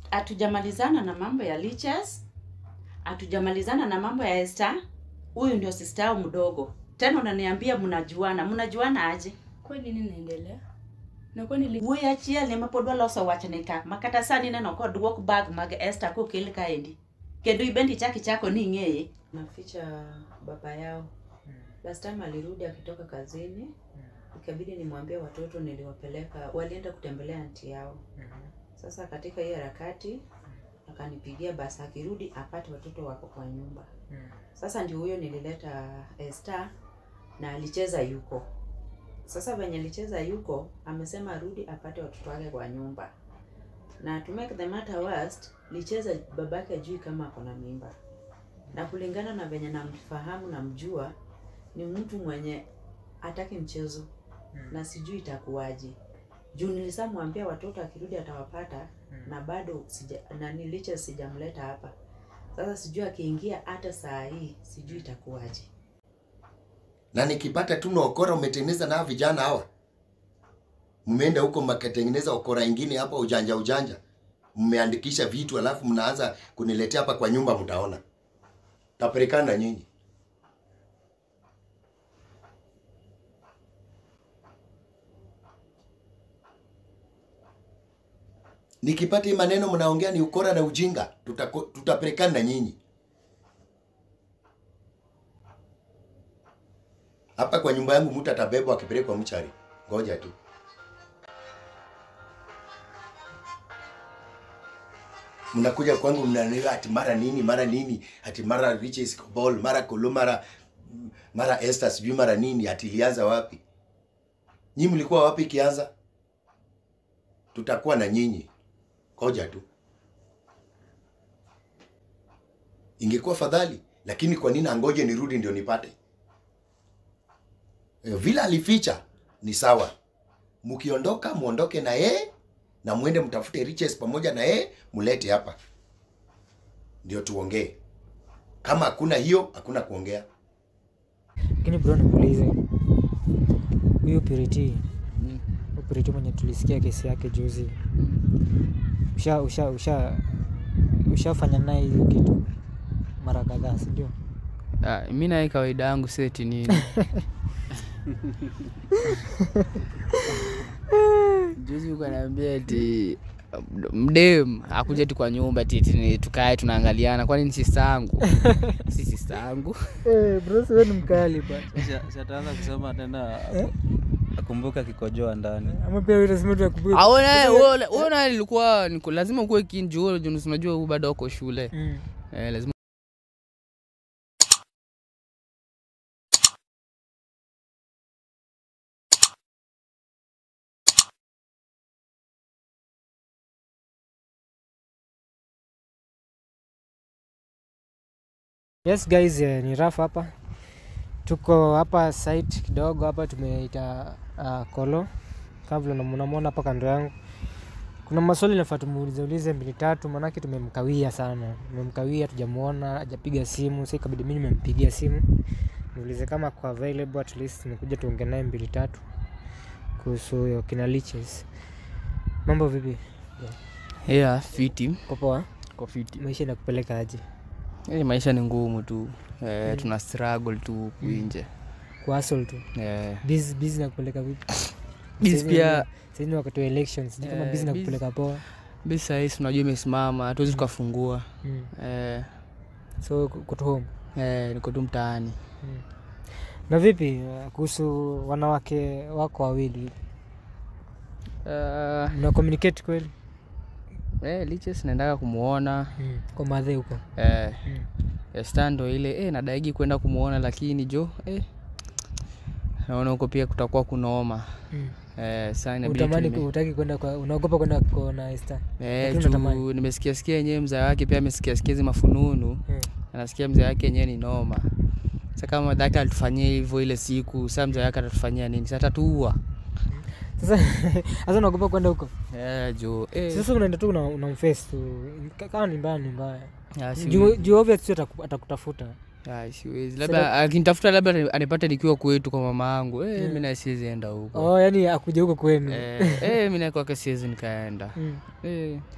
hatujamalizana na mambo ya liches hatujamalizana na mambo ya Esther. Huyu ndio sister yao mdogo. Tena unaniambia mnajuana, mnajuana aje? kweli nini naendelea na kwani li... Wuoyi achiel ema pod waloso wachne ka makata sani neno kodwok bag mag Esther kokel kaendi kendo ibendi chaki chako ni ing'eye. Naficha baba yao. Last time alirudi akitoka kazini, ikabidi nimwambie watoto niliwapeleka, walienda kutembelea anti yao. Sasa katika hii harakati akanipigia basi akirudi apate watoto wako kwa nyumba. Sasa ndio huyo nilileta Esther na alicheza yuko. Sasa venye alicheza yuko, amesema arudi apate watoto wake kwa nyumba. Na to make the matter worst, licheza babake ajui kama ako na mimba. Na kulingana na venye namfahamu namjua, ni mtu mwenye hataki mchezo na sijui itakuwaje. Juu nilisamwambia watoto akirudi atawapata na bado sija, na niliche sijamleta hapa. Sasa sijui akiingia hata saa hii sijui itakuwaje. na nikipata tu na okora umetengeneza na vijana hawa, mmeenda huko mkatengeneza okora ingine hapa ujanja ujanja, mmeandikisha vitu alafu mnaanza kuniletea hapa kwa nyumba, mtaona tapelekana nyinyi. Nikipata hii maneno mnaongea ni ukora na ujinga, tutako- tutapelekana na nyinyi. Hapa kwa nyumba yangu mtu atabebwa akipelekwa mchari. Ngoja tu. Mnakuja kwangu mnaniwa ati mara nini mara nini ati mara Riches Ball mara Kolo mara mara Esther sijui mara nini ati ilianza wapi? Nyinyi mlikuwa wapi ikianza? Tutakuwa na nyinyi. Ngoja tu. Ingekuwa fadhali, lakini kwa nini angoje nirudi ndio nipate? Eh, vile alificha ni sawa. Mkiondoka muondoke na yeye na muende mtafute riches pamoja na yeye mulete hapa, ndio tuongee. Kama hakuna hiyo, hakuna kuongea. Lakini bro, nikuulize huyu Purity, huyu Purity mwenye tulisikia kesi yake juzi, usha usha usha ushafanya naye hiyo kitu mara kadhaa, si ndio? Ah, mi naye kawaida yangu seti nini juzi uko naambia ati mdem akuja tu kwa nyumba ati ati ni tukae tunaangaliana kwani ni sista yangu si sista yangu Eh, bro, wewe ni mkali bwana. Si- si ataanza kusema tena akumbuka kikojoa ndani Ama pia wewe lazima tukubuke. huyo naye ilikuwa niko lazima ukuwe kinjuo unajua huu bado uko shule Mm. eh, lazima Yes guys, eh, ni Raf hapa. Tuko hapa site kidogo hapa tumeita uh, Kolo. Kama vile mnamwona hapa kando yangu. Kuna maswali nafaa tumuulize ulize mbili tatu, maanake tumemkawia sana. Tumemkawia, tujamuona, hajapiga simu. Sasa ikabidi mimi nimempigia simu. Niulize kama kwa available at least nikuja tuongee naye mbili tatu kuhusu hiyo kina Liches. Mambo vipi? yeah, fiti Uko poa? kwa fiti Maisha inakupeleka aje? Eh, maisha ni ngumu tu eh, tuna struggle tu huku nje Kwa hustle tu. eh, Busy busy nakupeleka vipi? Busy Saizi pia- ni- saizi ni wakati wa elections. Sijui kama Eh, busy busy. nakupeleka poa. bi sahisi unajua imesimama hatuwezi tukafungua Mm. eh, So kuto home. eh, niko tu mtaani Na vipi uh, kuhusu wanawake wako wawili? uh, Mna communicate kweli? eh, liches naendaga kumwona Mm. Kwa madhe huko. eh, Mm. Esta ndo ile eh, nadaigi kwenda kumwona lakini jo eh, naona huko pia kutakuwa kunaoma Mm. eh, saa inabidi Utamani tume- utaki kwenda kwa unaogopa kwenda kuona Esther. eh, lakini unatamani. juu nimesikia sikia yenyewe mzee wake pia amesikia sikia hizi mafununu Mm. anasikia mzee wake yenyewe ni noma sa kama dhake alitufanyia hivyo ile siku saa mzee wake atatufanyia nini sa tatuua Sasa sasa unaogopa kwenda huko. eh, juu eh, Sasa unaenda tu una, unamface tu. Ka- Kama ni mbaya ni mbaya. ah, Juu siwezi. juu obvious tu ataku- atakutafuta. Ah, siwezi labda akinitafuta labda ani- anipate nikiwa kwetu kwa mama yangu eh, Mm. mi naye siwezi enda huko Oh, yani akuja huko kwenu. eh, eh, mi naye kwake siwezi nikaenda Mm. eh,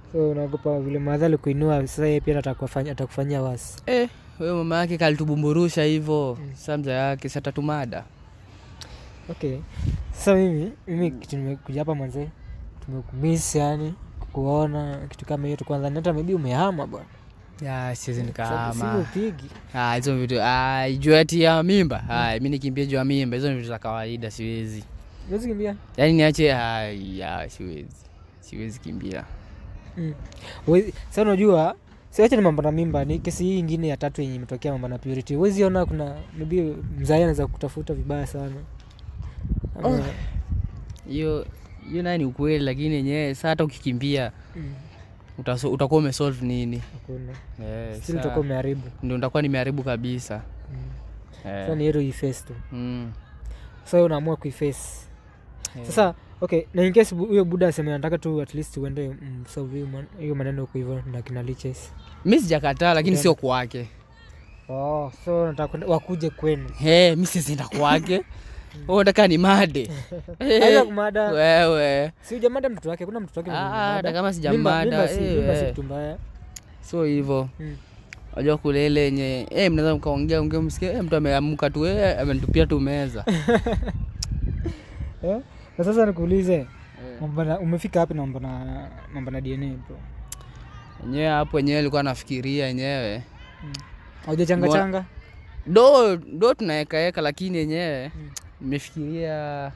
so unaogopa vile madhali kuinua sasa yeye pia atakufanya atakufanyia wasi eh, huyo mama yake kalitubumburusha hivyo sa mza yake satatumada okay sasa mimi mimi kitu nimekuja hapa mwanzee tumekumiss yani kukuona kitu kama hiyo tukwanza hata maybe umehama bwana ya siwezi simu nikahama upigi Ah, hizo vitu ah, juu ati ya mimba ah, mi nikimbia juu ya mimba hizo ni vitu za kawaida siwezi huwezi kimbia yaani niache ah, ya siwezi siwezi kimbia Mm. Huwezi- Sasa unajua siache ni mambo na mimba, ni kesi hii ingine ya tatu yenye imetokea mambo na purity. Huwezi ona kuna maybe mzazi anaweza kutafuta vibaya sana. Ama- hiyo hiyo naye ni ukweli lakini yenyewe saa hata ukikimbia Mm, utaso- utakuwa umesolve nini hakuna. Eh, Still saa- utakuwa umeharibu. ndio nitakuwa nimeharibu kabisa Mm. Eh, Sasa ni hero iface tu. mm, Sasa wewe unaamua kuiface. eh. Sasa okay, na in case bu- huyo buda aseme anataka tu at least uende msolve hiyo man- hiyo maneno huko hivyo na kina liches. mi sijakataa lakini sio kwake Oh, so nataka kwenda- wakuje kwenu. hey, mi sizienda kwake unataka ni made Aidha Eh, kumada, wewe si hujamada mtoto wake, kuna mtoto wake mwenye Ah, umemada. hata kama Mimba- sijamada mimba si- eh, mimba si eh. kitu mbaya. so hivyo Mm. wajua kulele yenye eh, mnaweza mkaongea ongea msikia eh, mtu ameamka tu eh, amenitupia tu meza Eh? Na sasa nikuulize mambo na- umefika wapi na mambo na mambo na DNA bro? enyewe hapo enyewe alikuwa nafikiria enyewe Haujachanga Mwa- changa? do do tunaekaeka lakini yenyewe Mm. nimefikiria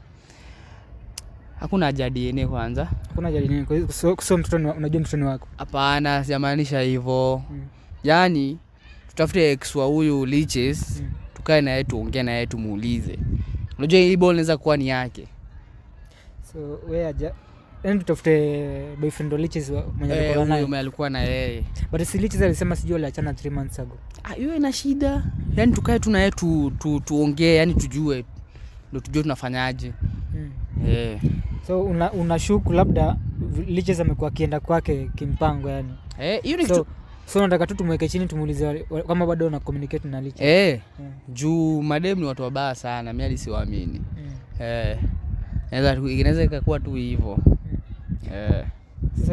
hakuna haja ya DNA kwanza Hakuna haja DNA. Kwa hiyo so, so mtoto ni wa- unajua mtoto ni wako. hapana sijamaanisha hivyo Mm. yaani tutafute ex wa huyu liches Mm. tukae naye tuongee naye tumuulize unajua hii ball inaweza kuwa ni yake So wewe aja yani tutafute boyfriend wa Liches wa- mwenye Eh, alikuwa huyu naye. mwenye alikuwa na yeye But si Liches alisema sijui aliachana 3 months ago. Ah, hiyo ina shida yaani tukae tu naye tu, tu, tuongee yani tujue ndo tujue tunafanyaje Mm. eh. So una unashuku labda Liches amekuwa akienda kwake kimpango yani. Eh, hiyo ni So kitu so nataka tu tumweke chini tumuulize wale- wa- kama bado una communicate na Liches. eh, Mm. juu madem ni watu wabaya sana mi hadi siwaamini Mm. eh. Inaweza tu- inaweza ikakuwa tu hivyo eh. Sasa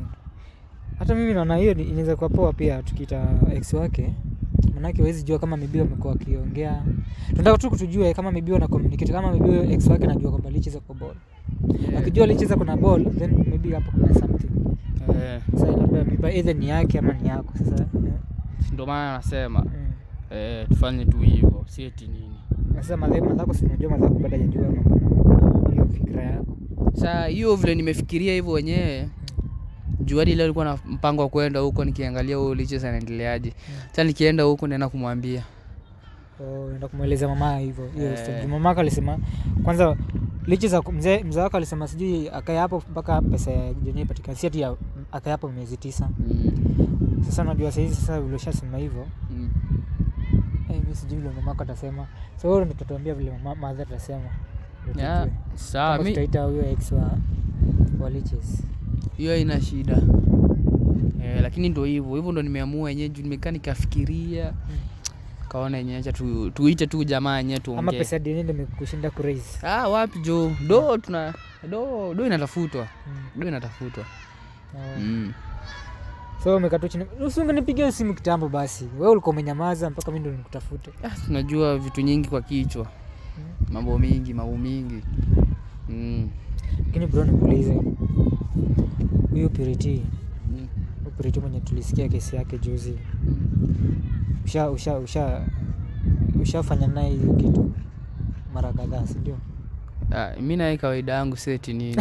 hata mimi naona hiyo ni- inaweza kuwa poa pia tukiita ex wake, manake huwezi jua kama maybe wamekuwa wakiongea. Tunataka tu kutujue kama maybe wana communicate, kama maybe huyo ex wake anajua kwamba licheza kwa ball. Akijua licheza kuna ball, then maybe hapo kuna something. Eh. Sasa labda maybe either ni yake ama ni yako. Sasa eh, ndio maana nasema mm. eh, tufanye tu hivyo si eti nini sasa madhe madhako, si unajua madhako bado hajajua mambo na hiyo fikra yako. saa hiyo vile nimefikiria hivyo wenyewe juu hadi leo alikuwa na mpango wa kwenda huko nikiangalia huyo liches anaendeleaje sa nikienda huko naenda kumwambia Oh, enda kumweleza mama hivyo hiyo Eh. story. Mama yako alisema kwanza lichi za mzee mzee wako alisema sijui akae hapo mpaka pesa ya jenye ipatikane, si ati ya- akae hapo miezi tisa. mm. Sasa unajua saizi sasa vile ushasema hivyo mm. eh, mimi sijui vile mama yako atasema. So wewe ndio utatuambia vile mama mother atasema. Ndio Ya, tujue. sawa Kama mi tutaita huyo ex wa wa liches. hiyo haina shida eh, lakini ndo hivyo hivyo ndo nimeamua yenyewe juu nimekaa nikafikiria kaona yenyewe acha tu, tuite tu jamaa yenyewe Ama tuongee pesa ya DNA ndio imekushinda kuraise. ah, wapi jo do tuna do do inatafutwa Mm. do inatafutwa Oh. mm. So umekaa tu chini. Usingenipigia simu kitambo basi. Wewe ulikuwa umenyamaza mpaka mimi ndo nikutafute. ah, tunajua vitu nyingi kwa kichwa mambo mingi mambo mingi mm. Lakini bro nikuulize. Huyu Purity, Mm. huyu Purity mwenye tulisikia kesi yake juzi. Usha usha usha ushafanya naye hiyo kitu mara kadhaa, si ndio? Ah, mi naye kawaida yangu seti nini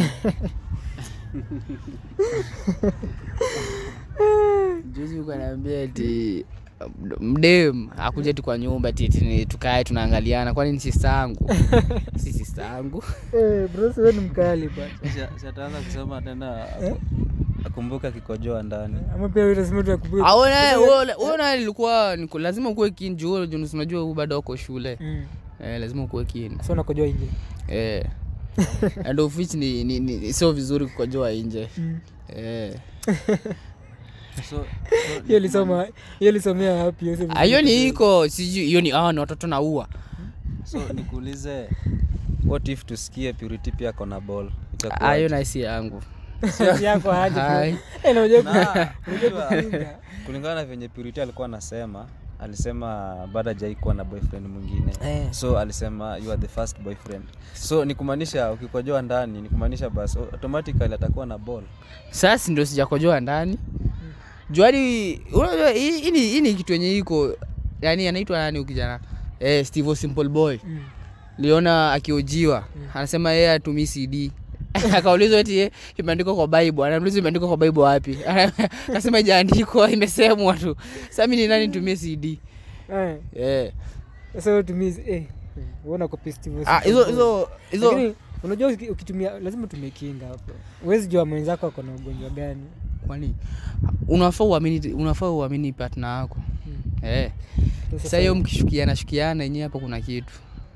juzi uko anaambia eti mdem akuja tu kwa nyumba ati eti ni- tukae tunaangaliana kwani ni sista yangu si sista yangu Eh, bro wewe ni mkali bwana. Si- si ataanza kusema tena akumbuka kikojoa ndani Ama pia wewe lazima tukubuke. aona ilikuwa niko lazima ukuwe kini juu juu unajua huu bado uko shule Mm. eh, lazima ukuwe kini So unakojoa nje. eh. and of which ni, ni, ni sio vizuri kukojoa nje Mm. eh. so, Hiyo lisoma, hiyo lisomea wapi hiyo? Ah, hiyo ni iko sijui hiyo ni hawa ni watoto naua so nikuulize what if tusikie purity pia kona ball Ah, hiyo itakuwa naisi yangu yako aje Hai. bro. Eh, na unajua Na, unajua unajua, kupinga. kulingana na venye Purity alikuwa anasema alisema bado hajaikuwa na boyfriend mwingine Eh. so alisema you are the first boyfriend so ni kumaanisha ukikojoa ndani ni kumaanisha basi automatically atakuwa na ball sasa ndio sijakojoa ndani juadi unajua hii hii ni hii ni kitu yenye iko yani anaitwa nani huyu kijana eh, steve O simple boy Mm. liona akiojiwa anasema yeye atumii cd akaulizwa eti eh, imeandikwa kwa bible anaulizwa imeandikwa kwa bible wapi akasema ijaandikwa imesemwa tu sasa mimi ni nani nitumie cd Eh, eh sasa wewe tumie eh uona kwa festival ah hizo hizo hizo Lakini, unajua uki- ukitumia lazima utumie kinga hapo huwezi jua mwenzako ako na ugonjwa gani kwani unafaa uamini unafaa uamini partner yako eh sasa hiyo mkishukiana shukiana yenyewe hapo kuna kitu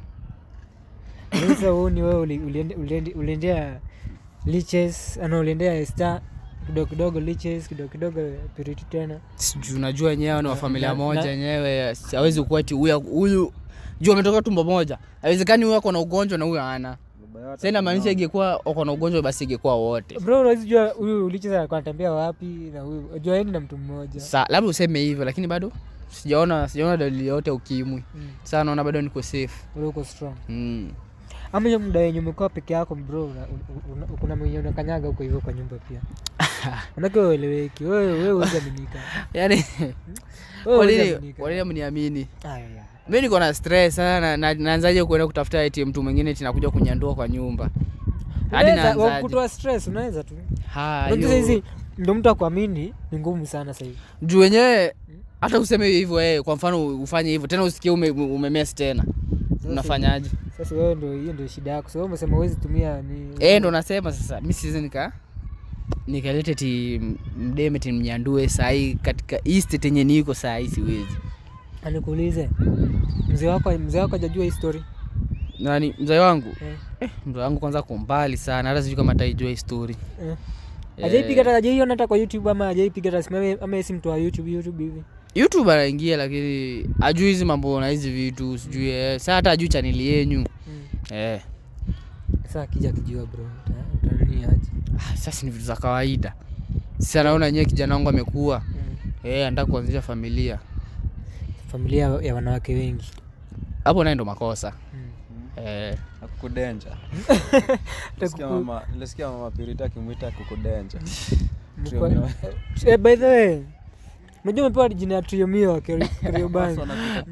sasa uoni wewe uli- uliende- uliende- uliendea liches ana uliendea star kidogo kidogo liches kidogo kidogo piriti tena sijui unajua wenyewe ni wa familia na- moja na- yenyewe hawezi kuwa ati huyu huyu juu ametoka tumbo moja haiwezekani huyu ako na ugonjwa na huyu ana sasa inamaanisha ingekuwa wako na ugonjwa basi ingekuwa wote bro unawezi jua huyu liches alikuwa anatembea wapi na huyu unajua yeye ni na mtu mmoja sa labda useme hivyo lakini bado sijaona sijaona dalili yote ya ukimwi Mm. sasa naona bado niko safe Ule uko strong mm. ama hiyo muda wenye umekuwa peke yako bro una- una- una- kuna mwenye unakanyaga huko hivyo kwa nyumba pia manake wewe ueleweki wewe wewe huwezi aminika yani wewe kwa huwezi nini aminika. kwa nini mniamini Aya, aya. mi niko na stress sana na, na, naanzaje kuenda kutafuta eti mtu mwingine tinakuja kunyandua kwa nyumba hadi Unaweza- wa- naanzaje kutoa stress unaweza tu Ha, unajua hiyo- hizi ndo mtu akuamini ni ngumu sana sahivi juu wenyewe hata useme hivyo eh, kwa mfano ufanye hivyo tena usikie ume, umemes tena unafanyaje sasa wewe ndo hiyo ndio shida yako so wewe umesema huwezi tumia ni eh, ndo nasema sasa mi siwezi nika nikalete ti mdeme ti mnyandue sahii katika hii state yenye niko sahii siwezi anikuulize mzee wako mzee wako hajajua hii story nani mzee wangu Eh. eh, mzee wangu kwanza kumbali sana hata sijui kama ataijua hii story Eh. Eh, hajaipiga hata hajaiona hata kwa youtube ama hajaipiga hata simame ama yeye si mtu wa youtube youtube hivi youtube anaingia lakini ajui hizi mambo na hizi vitu sijui eh, saa hata ajui chaneli yenyu Mm. eh. sasa akija kijua bro uta- utanini aje ah, sasa ni vitu za kawaida sasa naona nyewe kijana wangu amekuwa Mm. eh, anataka kuanzisha familia familia ya wanawake wengi hapo naye ndo makosa Mm. eh, akukudenja Nilisikia Atakuku- mama- nilisikia mama Purity akimwita kukudenja Mkwa- Eh, by the way unajua umepewa jina ya triomio kriobani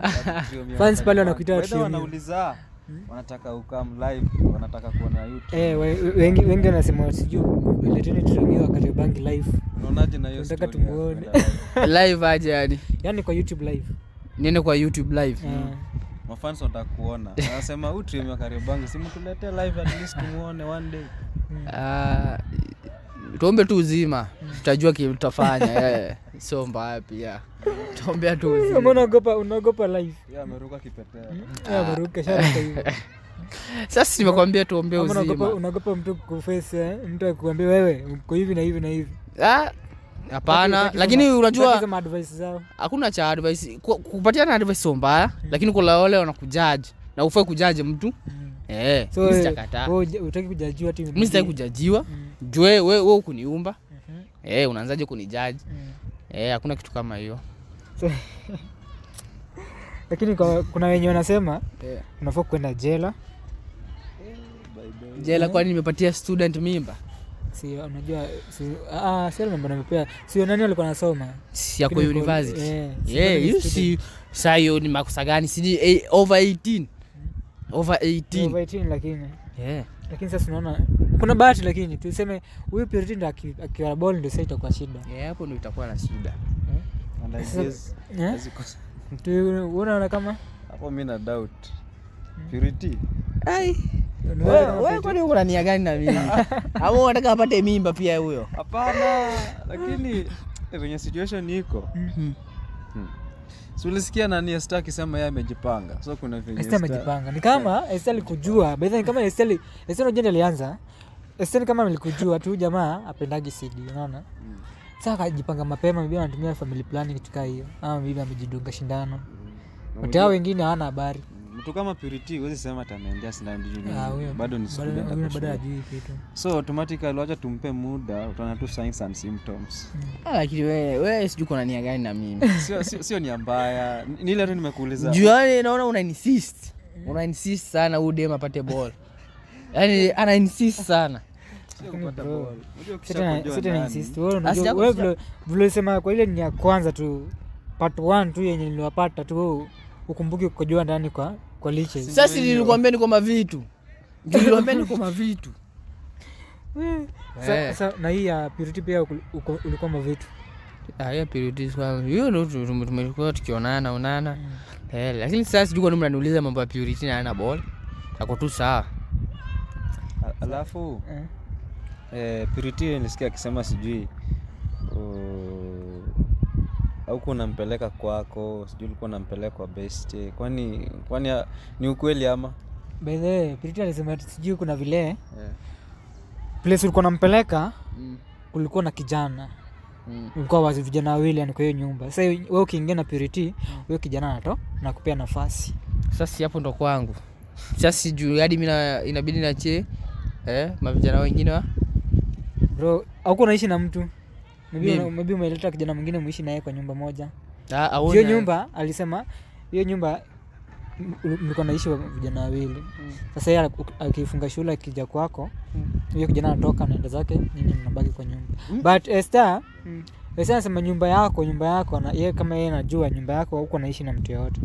Fans pale wanakuita Trio. wanauliza wanataka ukam live wanataka kuona YouTube Eh, we- we- wengi wengi wanasema sijui leteni triomio kariobangi live unaonaje na hiyo Tunataka story ya tumuone. kwenda live? live aje yani yaani kwa youtube live niende kwa youtube live Eh, mafans wanataka kuona wanasema huu trim ya Kariobangi si mtuletee live at least tumuone one day Ah, tuombe tu uzima tutajua kile tutafanya eh. sio mbaya pia tuombea tu Kama uzima unaogopa unaogopa live yeye ameruka kipeteo Eh, ameruka sharuka hivyo sasa nimekwambia tuombee Ama unaogopa uzima unaogopa mtu kuface eh, mtu akuambia wewe uko hivi na hivi na hivi Ah, hapana Utaki- lakini utaki unajua sema advice zao hakuna cha advice Ku- kupatiana advice sio mbaya lakini kuna wale wanakujaji na ufai kujaji mtu eh, so mi wewe- sijakataa wewe huja- hutaki kujajiwa ati mi sitaki kujajiwa Mm. jue we, we ukuniumba Mhm. eh, unaanzaje kunijaji Mm. eh, hakuna kitu kama hiyo So- lakini kwa, kuna wenye wanasema eh. unafaa kwenda jela jela kwani nimepatia student mimba si unajua si, ah, si mambo namepea sio nani walikuwa nasoma si yako Lakini kwa- university eh, si yeah, bado ni hiyo student. si saa hiyo ni makosa gani sijui eh, over 18 over Ni 18 over 18 lakini yeah. lakini sasa unaona kuna bahati lakini tuseme huyu Purity ndo aki- akiwa ball ndio sasa itakuwa shida yeah, hapo ndo itakuwa na shida And I Sasa- guess Eh? hawezi kosa- Tu- unaona kama hapo mi na doubt Purity Ai. unaona kama wewe Purity- kwani uko na nia gani na mimi ama unataka apate mimba pia huyo hapana lakini eh, venye situation iko Mhm. si ulisikia nani Esther akisema yeye amejipanga so kuna venye Esther Esther- amejipanga ni kama Esther alikujua by the way, kama Esther ali- Esther unajua ndiye alianza Esther ni kama alikujua tu jamaa apendagi CD unaona sasa akajipanga mapema bibi anatumia family planning kitu kaa hiyo ama bibi amejidunga shindano Na wote hao mjue- wengine hawana habari mtu mtu kama Purity huwezi sema atameendea sindano juu ni- Ah, huyo- bado ni bado- student huyo ako bado shule. hajui kitu so automatically wacha tumpe muda utaona tu signs and symptoms Ah, lakini wewe wewe sijui kuna nia gani na mimi sio sio, sio nia mbaya ni ile tu nimekuuliza juu yani naona una insist una insist sana huyu dem apate ball yani ana insist sana Sio kupata bro, ball. Unajua Si tena- ukishakujua si tena ndani- insist. Wewe unajua- Asija- wewe sija- vile- vile ulisema kwa ile ni ya kwanza tu part one tu yenye niliwapata tu wewe ukumbuki kujua ndani kwa kwa liches sasa nilikwambia niko mavitu nilikwambia niko mavitu Sa- Eh. sa- na hii ya purity pia uku- uko- ulikuwa mavitu Ah, hiyo period kwangu hiyo ndo tu- tume- tumekuwa tukionana onana eh, lakini sasa sijui kwa nini mnaniuliza mambo ya purity na ana ball ako tu sawa A- alafu Eh. eh, Purity nilisikia akisema sijui auku unampeleka kwako sijui ulikuwa unampeleka kwa best kwani kwani ah, ni ukweli ama by the way purity alisema ati sijui kuna vile yeah. place ulikuwa nampeleka mm. kulikuwa na kijana Mm. ulikuwa wazi vijana wawili yani kwa hiyo nyumba sasa wewe ukiingia na purity huyo kijana nato nakupea nafasi sasa si hapo ndo kwangu sasa sijui hadi mi na- inabidi nachie eh, mavijana wengine wa bro auko unaishi na mtu Maybe Mimi. una- maybe umeleta kijana mwingine muishi naye kwa nyumba moja Ah, aona- hiyo nyumba alisema hiyo nyumba m- ul- mlikuwa naishi wa- vijana wawili sasa yeye ak- akifunga shule akija kwako huyo kijana anatoka naenda zake nyinyi mnabaki kwa nyumba but Esther Mm. Esther anasema nyumba yako nyumba yako na yeye kama yeye anajua nyumba yako huko naishi na mtu yoyote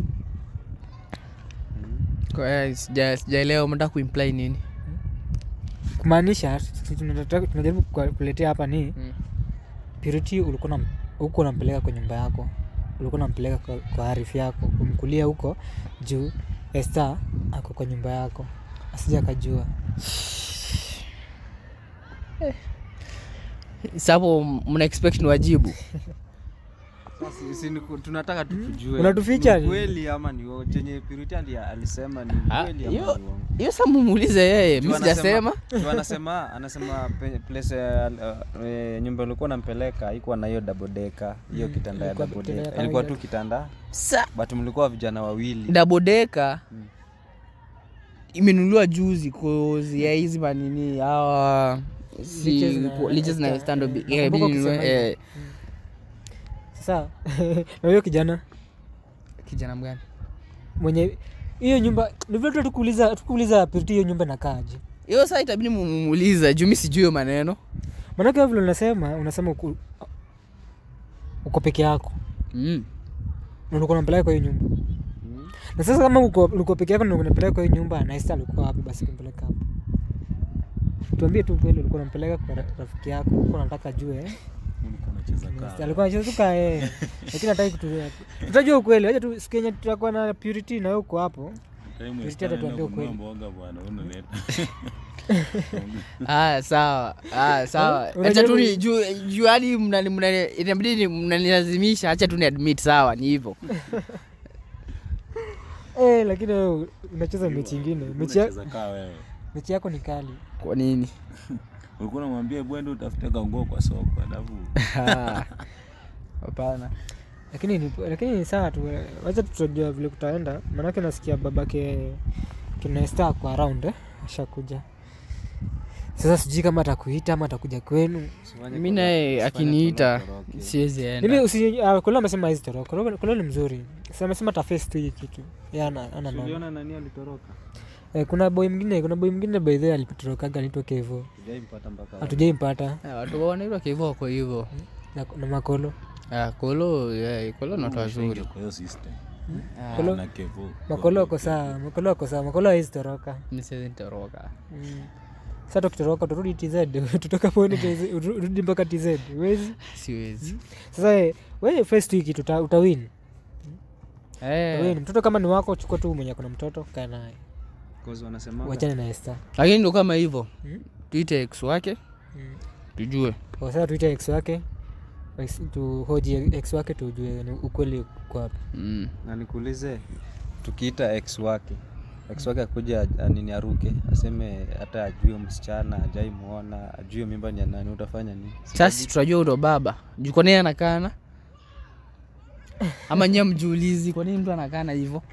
Kwa- eh, sija- sijaelewa mnataka kuimply nini kumaanisha sisi tunataka- tunajaribu kwa- kuletea hapa ni Mm. Purity ulikuwa unam- huko unampeleka kwa nyumba yako ulikuwa unampeleka kwa, kwa arifu yako kumkulia huko juu Esther ako kwa nyumba yako asija akajua Sasa hapo mna expect ni wajibu Sasa si ni ku- tunataka tu tujue Unatuficha ni ni- kweli ama ni uongo. chenye Purity ali- alisema ni Ah, kweli ama hiyo- ni uongo hiyo sa mumuulize yeye mi Juu sijasema anasema- juu anasema anasema pe- place ya, uh, eh, nyumba ulikuwa nampeleka haikuwa na hiyo double decker hiyo kitanda ya ilikuwa double kitanda ya decker ilikuwa tu kawaida. kitanda sa but mlikuwa vijana wawili dabodeka Mm. imenunuliwa juzi kozi ya hizi manini hawa si Liches na ku- liches na Esther, stand eh, up nakumbuka inabidi ukisema ninunue, hivyo. eh, sasa na huyo kijana kijana mgani mwenye hiyo nyumba ni vile tu tukuuliza tukuuliza Purity hiyo nyumba inakaaje hiyo saa itabidi mumuuliza juu mi sijui hiyo maneno maanake wewe vile unasema unasema uko, uko peke yako mm. na ulikuwa unampeleka kwa hiyo nyumba na sasa kama uko, uko peke yako na unapeleka kwa hiyo nyumba na Esther alikuwa wapi basi kumpeleka hapo tuambie tu kweli ulikuwa unampeleka kwa ra- rafiki yako ulikuwa unataka ajue eh? Esther alikuwa anacheza tu kaa eh lakini hataki kutulia tutajua ukweli acha tu siku yenye tutakuwa na Purity na wewe uko hapo Purity atatuambia ukweli ah, sawa ah, sawa Eh, acha tu unajaribu- ni juu juu hadi mnani- mnani- inabidi ni- mnanilazimisha hacha tu ni admit sawa ni hivyo eh lakini wewe unacheza mechi ingine mechi, ya, mechi yako ni kali kwa nini ulikuwa namwambia bwende utafute kanguo kwa soko alafu Ah, hapana lakini ni, lakini ni sawa tu eh, wacha tutajua vile kutaenda maanake nasikia babake kina Esther kwa around eh? ashakuja sasa sijui kama atakuita ama atakuja kwenu Usifanye mi kolo- naye usifanye akiniita kolo koroki. siwezi mimi enda usi uh, kolo amesema hizi toroka kolo ni mzuri sasa amesema taface tu hii kitu ya ana ana noma Uliona nani alitoroka eh, kuna boy mwingine kuna boy mwingine by the way alipotorokaga anaitwa Kevo Sijaimpata mpaka hatujaimpata Ah, watu wanaitwa kivo wako hivyo na, na makolo Ah, kolo yeah, kolo ni watu wazuri kwa hiyo system Ah, Kolo- na kevo makolo wako sawa makolo wako sawa makolo hawezi toroka mi siwezi nitoroka Mm. Sasa tukitoroka turudi TZ, tutoka pone TZ, urudi mpaka TZ. Huwezi. siwezi Sasa eh, wewe first week tuta, utawin. Eh, Utawin. Mtoto kama ni wako chukua tu mwenye kuna mtoto kaa naye. Cause wanasema Wachane na Esther. lakini ndo kama hivyo Mm. tuite ex wake Mm. tujue Kwa sasa tuite ex wake. ex- Tuhoji ex wake tujue ni ukweli uko wapi. mm. na nikuulize tukiita ex wake ex wake akuja a- nini aruke aseme hata ajue msichana ajai muona ajue mimba ni ya nani utafanya nini sasa tutajua ndo baba juu kwa nini anakana ama nyie mjuulizi kwa nini mtu anakana hivyo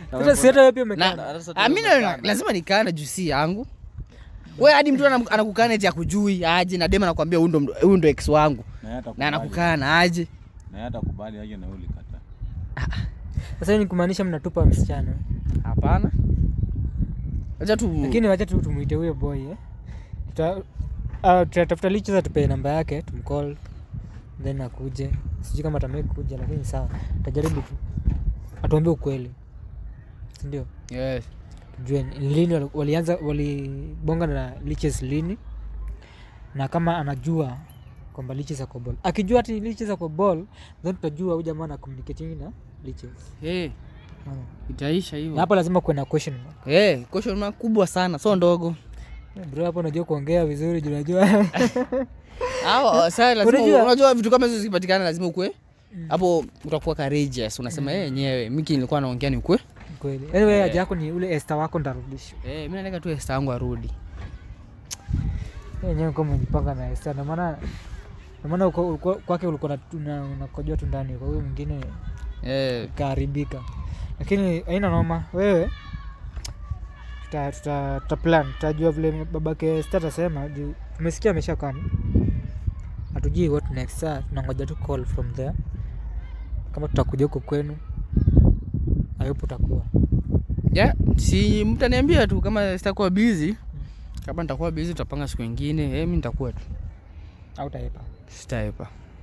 Sasa si hata wewe pia Na- umekaa. Ah, mi na- lazima nikane juu si yangu we hadi mtu anam- anakukana eti akujui aje na dem anakwambia huyu ndo huyu ndo ex wangu Na yeye na atakubali. anakukana aje Na yeye atakubali aje na wewe ulikataa. Sasa hiyo ni kumaanisha mnatupa msichana. hapana acha tu Lakini wacha tu tumuite huyo boy eh. Tuta ah, tutatafuta licha tupe namba yake, tumcall then akuje. Sijui kama atamake kuja lakini sawa. Tutajaribu tu. Atuambie ukweli. Si ndio? yes. tujue ni lini wali- walianza walibonga na liches lini na kama anajua kwamba liches ako ball akijua ati liches ako ball then tutajua huyu jamaa na communicating na liches hey, Mm. itaisha na hivyo hapo lazima kuwe na question mark. hey, question mark kubwa sana so ndogo Eh, bro hapo unajua kuongea vizuri juu unajua Au, sasa lazima Unajua- unajua vitu kama hizo zikipatikana lazima ukwe hapo utakuwa courageous unasema yeye yenyewe miki nilikuwa naongea ni ukwe kweli anyway haja yako ni ule Esther wako ndarudisha eh mimi nataka tu Esther yangu arudi Yeye yenyewe kama umejipanga na Esther ndio maana ndio maana uko- uko- kwake ulikuwa na- una- unakojoa tu ndani kwa huyo mwingine eh ikaharibika lakini haina noma wewe tuta, tuta, tuta plan tutajua vile babake sta atasema juu tumesikia amesha kam hatujui what next saa tunangoja tu call from there kama tutakuja huko kwenu ayupo utakuwa yeah, si mtaniambia tu kama sitakuwa busy kama nitakuwa busy tutapanga siku ingine eh mimi nitakuwa tu au taepa sitaepa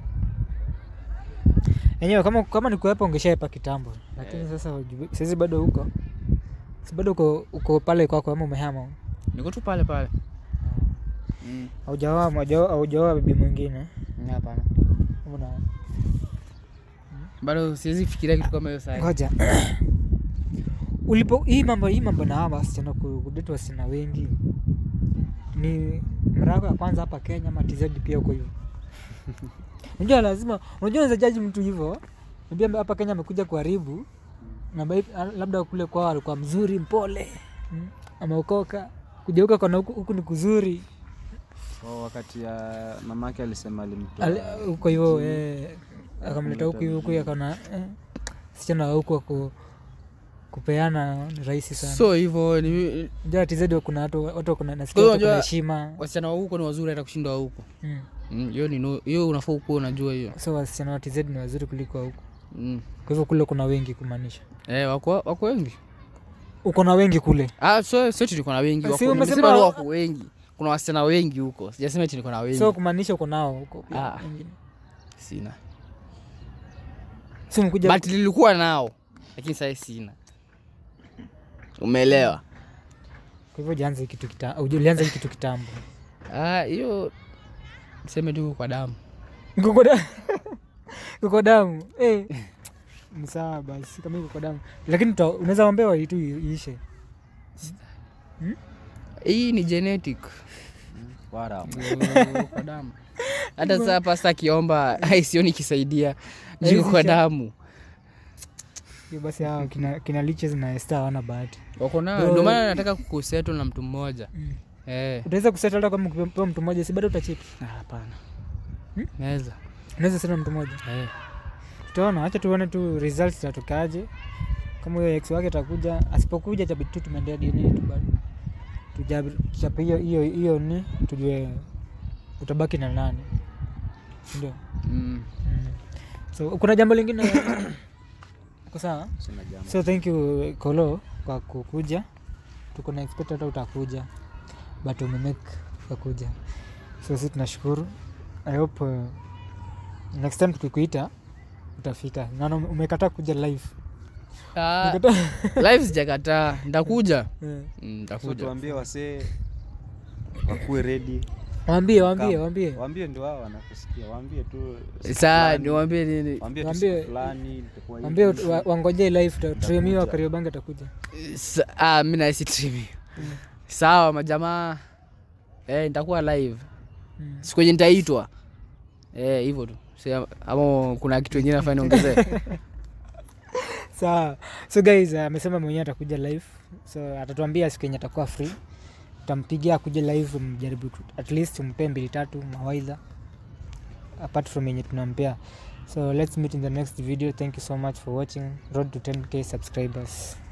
enyewe kama, kama ni kuepa ungeshaepa kitambo lakini sasa hujui- saizi bado huko si bado uko, uko pale kwako ama umehama niko tu pale pale mm. haujaoa haujaoa- haujaoa bibi mwingine hapana Una- bado siwezi fikiria kitu kama hiyo sasa ngoja ulipo hii mambo hii mambo na hawa wasichana ku- kudate wasichana wengi ni mara yako ya kwanza hapa kenya ama tz pia uko hivyo unajua lazima unajua unaweza jaji mtu hivyo Unajua hapa kenya amekuja kuharibu na bai- labda kule kwao alikuwa mzuri mpole mm, ameokoka kuja huko kona huku, huku ni kuzuri so, wakati ya mamake alisema alimtoa Ali- huko hivyo eh, akamleta huku hivi huku akaona eh, sichana wa huku wako kupeana ni rahisi sana so hivyo ni Unajua TZ kuna watu watu wako na Kwa nasikia hiyo watu kuna unajua- heshima wasichana wa huko ni wazuri hata kushinda wa huko mm. Mm, hiyo ni no- hiyo unafaa ukuwa unajua hiyo so wasichana wa TZ ni wazuri kuliko wa huku mm. kwa hivyo kule kuna wengi kumaanisha eh, wako wako wengi uko na wengi kule ah, so sio eti niko na wengi Si wako umesema- nimesema tu wako wengi kuna wasichana wengi huko sijasema eti niko na wengi so kumaanisha uko nao huko pia Ah. wengine. sina si umekuja but nilikuwa nao lakini sasa sina umeelewa kwa hivyo ulianza hii kitu kitambo ulianza hii kitu kitambo Ah, hiyo seme tu kwa damu Kuko damu. Kuko damu. Eh. Ni sawa basi kama iko kwa damu. Lakini tuta- unaweza ombewa hii tu iishe. hii ni genetic Wara. Ndio, kwa damu hata saa pasta akiomba ai sioni ikisaidia juu kwa Haizisha. damu Hiyo basi hao kina, kina liches na Esther hawana bahati. wako nayo Bro. ndio maana nataka kukusettle na mtu mmoja Mm. eh Utaweza kusettle hata kama ukipewa mtu mmoja si bado utachip. ah, hapana Hmm? naweza Unaweza settle na mtu mmoja. eh Tutaona, acha tuone tu results zitatokaje. Kama huyo ex wake atakuja, asipokuja itabidi tu tumeendea DNA tu bado. Tujabi- Tuchape hiyo hiyo hiyo ni tujue utabaki na nani. Ndio. mm. Mm. So kuna jambo lingine uko sawa? Sina jambo. So thank you Kolo kwa kukuja. Tuko na expect hata utakuja but umemake ukakuja. So sisi tunashukuru. I hope uh, next time tukikuita utafika. Naona ume- umekataa kuja live. ah, Umekataa. live sijakataa nitakuja Eh. Mm, So nitakuja tuambie wasee wakuwe ready. Waambie, waambie, Come. waambie. Waambie ndio wao wanakusikia. Waambie tu siku saa fulani. niwambie nini Waambie tu Waambie- siku fulani itakuwa hivi. Waambie wa- wangojee live Tremio wa Nitakuja. Kariobangi atakuja. Sa- ah, mi nahisi trimi sawa majamaa eh, nitakuwa live Mm. siku yenye nitaitwa eh, hivyo tu Si- ama kuna kitu ingine nafaa niongezee Sawa. So guys, uh, amesema mwenyewe atakuja live. So atatuambia siku yenye atakuwa free. Tutampigia akuje live mjaribu tu- at least umpe mbili tatu mawaidha apart from yenye tunampea. So let's meet in the next video. Thank you so much for watching. Road to 10k subscribers.